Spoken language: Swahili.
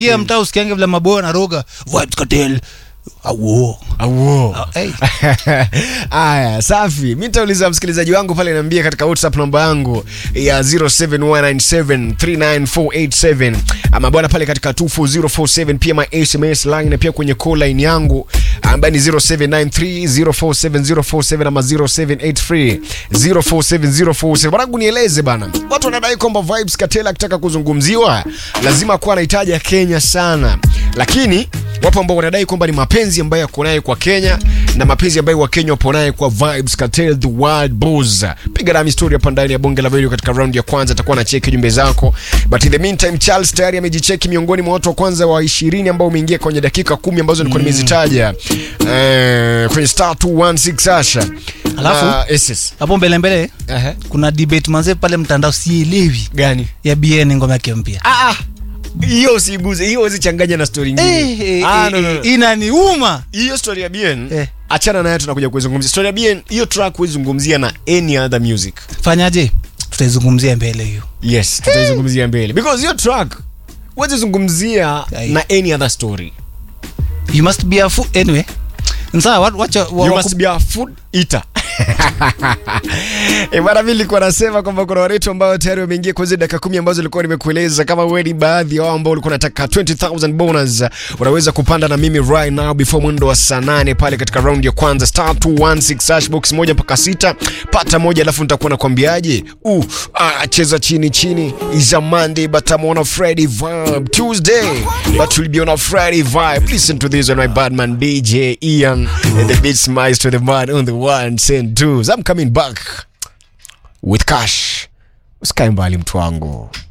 hiya mtaa usikiange vile maboyo na roga vibes cartel awo Awo. hey. Aya, safi. Mi nitauliza msikilizaji wangu pale, niambie katika WhatsApp namba yangu ya 0719739487 ama bwana pale katika 24047 pia my SMS line na pia kwenye call line yangu ambayo ni 0793047047 ama 0783047047. Bwana, nieleze bana, watu wanadai kwamba Vibes Cartel akitaka kuzungumziwa lazima kuwa anahitaja Kenya sana, lakini wapo ambao wanadai kwamba ni mapenzi ambayo yako naye kwa Kenya na mapenzi ambayo Wakenya wapo naye kwa Vibes Cartel the Wild Boys. Piga nami story hapa ndani ya bonge la video katika round ya kwanza, atakuwa na cheki jumbe zako, but in the meantime Charles tayari amejicheki miongoni mwa watu wa kwanza wa 20 ambao umeingia kwenye dakika kumi ambazo nilikuwa nimezitaja eh, kwenye star 216 Asha. Alafu? Na SS. hapo mbele mbele Ehe. kuna debate manze pale mtandao sielewi Gani? ya bn ngoma yake mpya Ah, ah. hiyo usiguze, hiyo usichanganya na story nyingine. Eh, eh, Ah, eh, no, no, no. inaniuma hiyo story ya bien Eh. achana nayo tunakuja kuizungumzia story ya bien hiyo track huizungumzia na any other music fanyaje tutaizungumzia mbele hiyo yes tutaizungumzia mbele because hiyo track huwezizungumzia Ai. na any other story you must be a fool anyway sawa wa- wacha wa- you waku- must be a food eater Eh, bana mimi nilikuwa nasema kwamba kuna waretu ambao tayari wameingia kwa zile dakika kumi ambazo nilikuwa nimekueleza kama wewe ni baadhi ya wao ambao ulikuwa unataka 20000 bonus unaweza kupanda na mimi right now before mwendo wa saa nane pale katika round ya kwanza star 216 hash box moja mpaka sita pata moja alafu nitakuwa nakwambiaje uh, ah, cheza chini chini is a monday but I'm on a friday vibe tuesday but we'll be on a friday vibe listen to this on my badman dj ian and the beats maestro the man on the ones and twos i'm coming back with cash usikae mbali mtu wangu